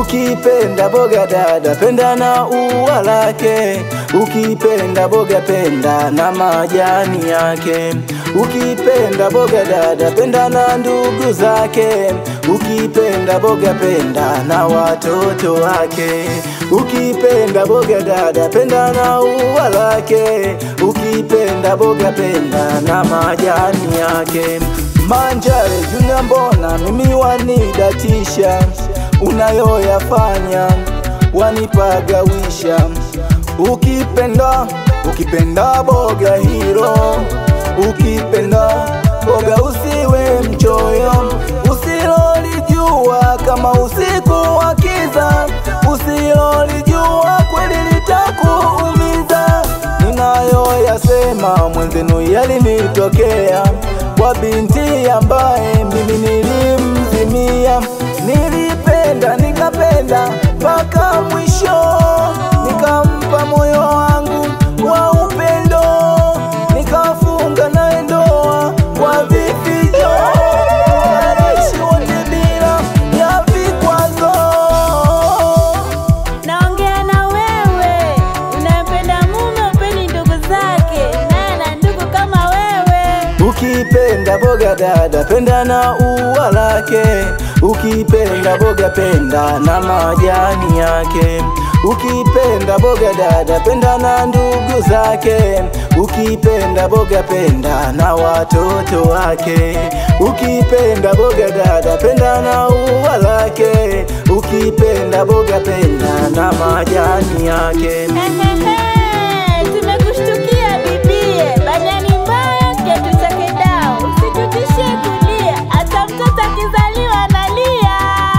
Ukipenda boga dada, penda na ua lake. Ukipenda boga, penda na majani yake. Ukipenda boga dada, penda na ndugu zake. Ukipenda boga, penda na watoto wake. Ukipenda boga dada, penda na ua lake. Ukipenda boga, penda na majani yake. Manjare Junior, mbona mimi wanidatisha? Unayoyafanya wanipagawisha. Ukipenda ukipenda boga hilo, ukipenda boga usiwe mchoyo, usilolijua kama usiku wa kiza, usilolijua kweli litakuumiza. Ninayoyasema mwenzenu yalinitokea kwa binti ambaye mimi nilimzimia. Nilipenda nikapenda mpaka mwisho, nikampa moyo wangu wa upendo, nikafunga naye ndoa kwa vifijo, naishi wote bila ya vikwazo. Naongea na wewe, unampenda mume, upendi ndugu zake, naye ana ndugu kama wewe. Ukipenda boga dada, penda na ua lake. Ukipenda boga, penda na majani yake. Ukipenda boga dada, penda na ndugu zake. Ukipenda boga, penda na watoto wake. Ukipenda boga dada, penda na ua lake. Ukipenda boga, penda na majani yake. Hehehe, tumekushtukia bibie, banyani mbaya kiatu chake dao, usitutishie kulia, hata mtoto akizaliwa analia.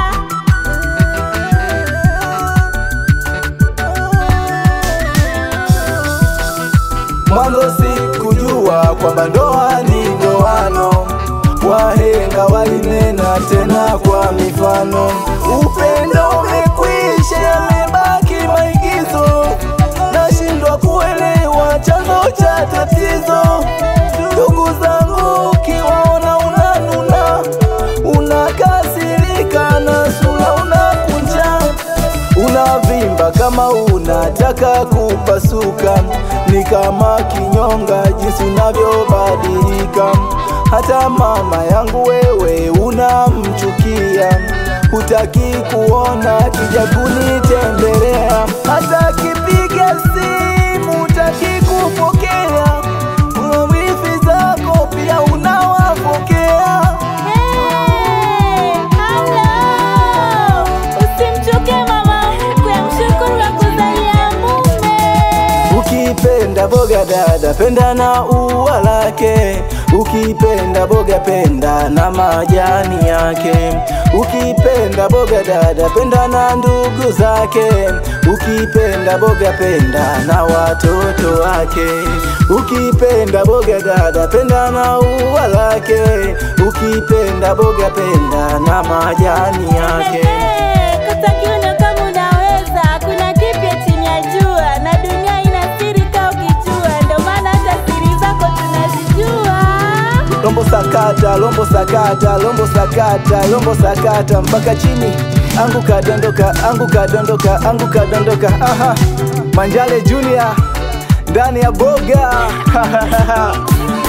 Mwanzo sikujua kwamba ndoa ni ndoano, wahenga walinena tena kwa mifano. Upendo umekwisha, yamebaki maigizo, nashindwa kuelewa chanzo cha tatizo. Ndugu zangu, ukiwaona unanuna, unakasirika na sura unakunja unavimba kama unataka kupasuka, ni kama kinyonga jinsi unavyobadilika. Hata mama yangu wewe unamchukia, hutaki kuona kija kunitembelea, hata kipiga simu hutaki kupokea, wifi zako pia unawapokea. Hey, halo, usimchuke mama mkwe, mshukuru kwa kuzalia mume. Ukipenda boga dada, penda na ua lake. Ukipenda boga, penda na majani yake. Ukipenda boga dada, penda na ndugu zake. Ukipenda boga, penda na watoto wake. Ukipenda boga dada, penda na ua lake. Ukipenda boga, penda na majani yake. Hehe, kata kiuno kama unaweza, kuna kipya chini ya jua, na dunia ina siri ka ukijua, ndo maana hata siri zako tunazijua. Lombo sakata, lombo sakata, lombo sakata, lombo sakata mpaka chini. Anguka dondoka, anguka dondoka, anguka dondoka. Aha. Manjale Junior ndani ya boga.